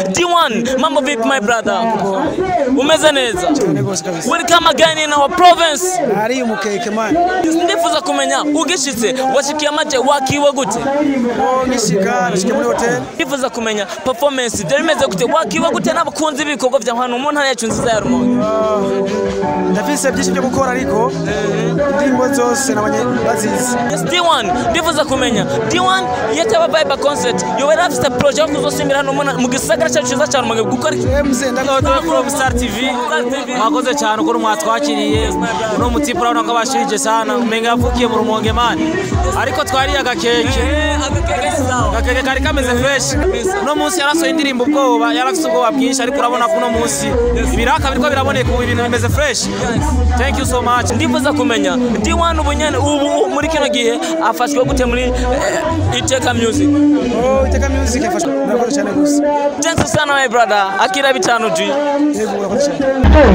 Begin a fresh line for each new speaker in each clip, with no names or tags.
D1 mambo vipi my brother umeze neza
cyane rwose kabisa
welcome again in our province
ari umukeke man
ndifuza kumenya ugishitse washikiye amaje wakiwe gute
oh ngishika nashike muri hotel
ndifuza kumenya performance byari bimeze gute wakiwe gute n'abakunzi b'ibikorwa bya hano mu ntara yacu nziza ya rumonge
ndafise byinshi byo gukora ariko indirimbo zose nabanye bazizi
Yes, D1 ndifuza kumenya D1 yataba Vibe concert yowe rafite projet yo kuzosimbira hano mu- mu gisagara cyacu cyiza cyane mu gukora iki
MC ndakora
from Star TV mwakoze cyane ukuntu mwatwakiriye uno mutipe urabona ko abashirije sana umenga yavukiye mu rumonge mani ariko twariye agakeke agakeke kari kameze fresh uno munsi yarasohoye indirimbo ubwoba yarafite ubwoba bwinshi ariko urabona ko uno munsi ibiraka biriko biraboneka ubu ibintu bimeze fresh thank you so much
ndifuza kumenya D1 ubu nyene ubu muri kino gihe afashwe gute muri eh, Iteka Music
oh iteka music yafashwe murakoze cyane gusa
thanks sana my brother akira bitanu G
yego murakoze cyane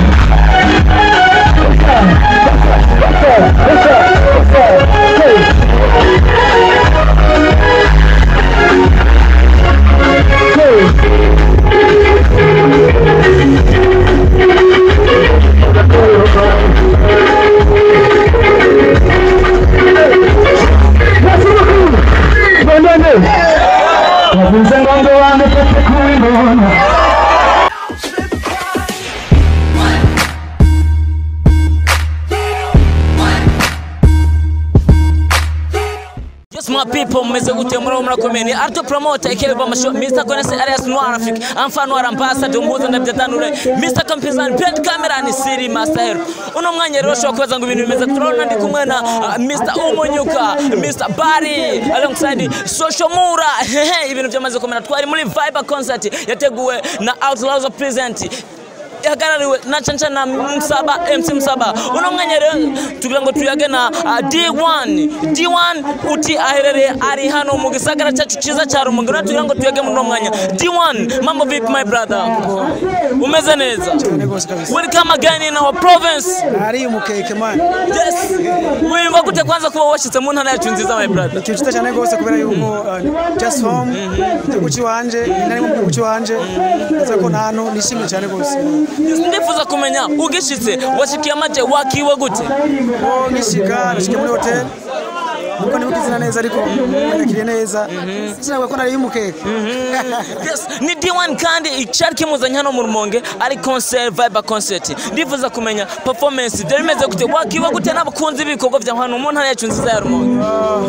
Wavuze ng'ombe wangu pete kuibona
Yes, my people, mmeze gute muri murakomeye ni Arto Promoter aka Bama Show Mr. Konese alias Noir Afrique Enfant Noir Ambassador Mbuza ndabyatanure Mr. Kampizan Pet Camera ni Siri Master Hero uno mwanya rero ushobora kubaza ngo ibintu bimeze turabona ndi kumwe na uh, Mr. Umunyuka Mr. Barry alongside Social Mura hehe ibintu byamaze kumera twari muri Vibe concert yateguwe na Outlaws Present ihagarariwe na canca na msaba mc msaba uno mwanya rero tugira ngo tuyage na uh, d1 d1 uti aherereye ari hano mu gisagara cyacu cyiza cya rumonge rero tugira ngo tuyage muri uno mwanya d1 mambo vipi my brother umeze neza
cyane rwose kabisa
welcome again in our province
ari umukeke man
yes wiyumva gute kwanza kuba washyitse mu ntara yacu nziza my brother
ikintu cyiza cyane rwose kubera yuko uh, just home igihugu cy'iwanje nari mu gihugu cy'iwanje ndaza ko nta hantu nishimye cyane rwose
Yes, ndifuza kumenya ugishitse washikiye amaje wakiwe gute
oh ngishika nashike muri hotel nuko nibuka izina neza ariko nakiriye neza sinavuga ko nari umukeke
Yes, ni D1 kandi icyari kimuzanye hano mu Rumonge ari concert Vibe concert ndifuza kumenya performance byari bimeze gute wakiwe gute n'abakunzi b'ibikorwa bya hano mu ntara yacu nziza ya Rumonge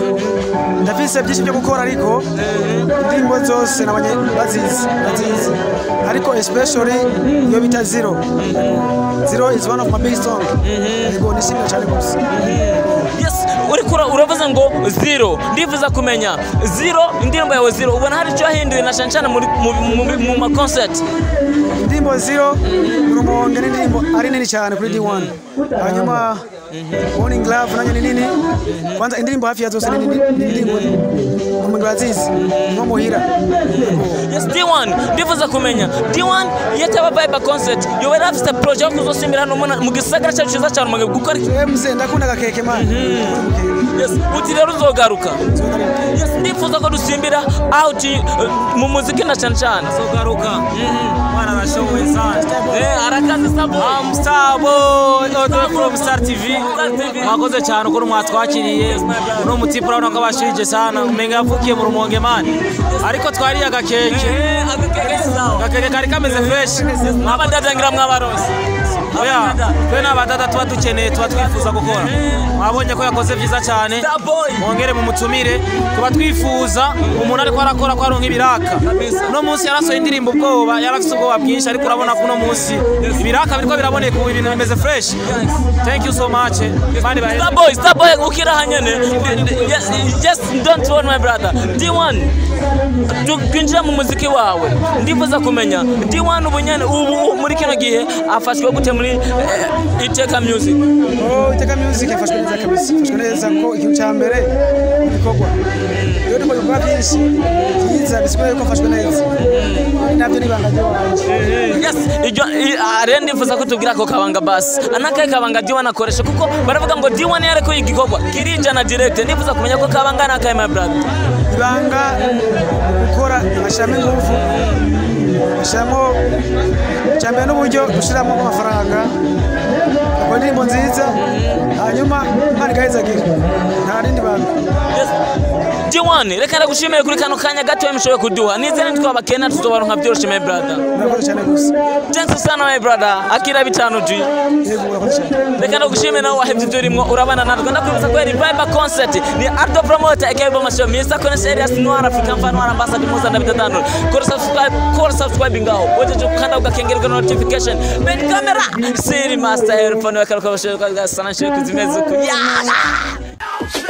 ndafise byinshi byo gukora ariko indirimbo zose nabanye bazizi bazizi ariko especially iyo bita zero zero is one of my big song yego nishimye cyane rwose
yes uriko ura- uravuze ngo zero ndifuza kumenya zero indirimbo yawe zero ubona hari icyo yahinduye na shanshana muri mu, mu, mu, mu ma concert
indirimbo zero urumonge ni indirimbo ari nini cyane kuri D1 hanyuma morning love nayo ni nini kwanza indirimbo hafi ya zose ni nini ni indirimbo umuntu bazizi nko muhira
yes D1 ndifuza kumenya D1 yataba Vibe concert yowe rafite projet yo kuzosimbira hano mu- mu gisagara cyacu cyiza cya Rumonge gukora iki
MC ndakunda agakeke man
Yes, uti rero uzogaruka yes, ndifuza ko dusimbira out uh, mu muziki na cyane cyane
sogaruka mwana arashoboye sana
Eh, arakaze sabo
I'm Star Boy, Auto from Star TV. Mwakoze cyane ukuntu mwatwakiriye. Uno mutipe urabona ko abashirije sana. Umenga yavukiye mu rumonge mani. Ariko twariye agakeke. Agakeke kari kameze fresh.
mwabadadangira mwabaronse
Oya, twe n'abadada tuba dukeneye tuba twifuza gukora. Mwabonye ko yakoze byiza cyane.
Starboy
Mwongere mu mutumire. Tuba twifuza umuntu ariko arakora ko aronka ibiraka. Uno munsi yarasohoye indirimbo ubwoba, yarafite ubwoba bwinshi ariko urabona ko uno munsi ibiraka biriko biraboneka ubu ibintu bimeze fresh. Thank you so much. Mani bahe.
Starboy Starboy ukira hanyene yes, just don't worry my brother D1 tu- twinjira mu muziki wawe ndifuza kumenya D1 ubu nyene ubu muri kino gihe afashwe gute muri eh, Iteka Music
oh iteka music yafashwe neza kabisa yafashwe neza ko ikintu cya mbere igikorwa iyo ndimo ibikorwa byinshi byiza bisigura yuko afashwe neza nabyo ni ibanga ry'iwanje
yes iryo i- ah, rero ndifuza ko tubwira ako kabanga basi anakaye kabanga D1 akoresha kuko baravuga ngo D1 yareko igikorwa kirijana direct ndifuza kumenya ko kabanga nakaye my brother
ibanga gukora ashiramo ingufu ushyiramo cyambere n'uburyo ushyiramo amafaranga akora indirimbo nziza hanyuma imana igahezagira nta rindi bantu
Diwan reka ndagushimire kuri kano kanya gato mushoboye kuduha nizere ntitwabakena tuzobaronka byoroshye my brother
murakoze cyane gusa
thanks sana my brother akira bitanu G
yego murakoze cyane
reka ndagushimire nawe wahevye ibyo urimo urabana natwe ndakwibutsa ko Revival concert ni Ardo Promoter aka Bamasho Mr. Connect Elias Noir African Fan Noir Ambassador Musa David Dano kora subscribe kora subscribe ngaho wejeje kukanda ugakengerwa notification ben camera siri master earphone wakaruka bashaka sana shiri kuzimeza uku yeah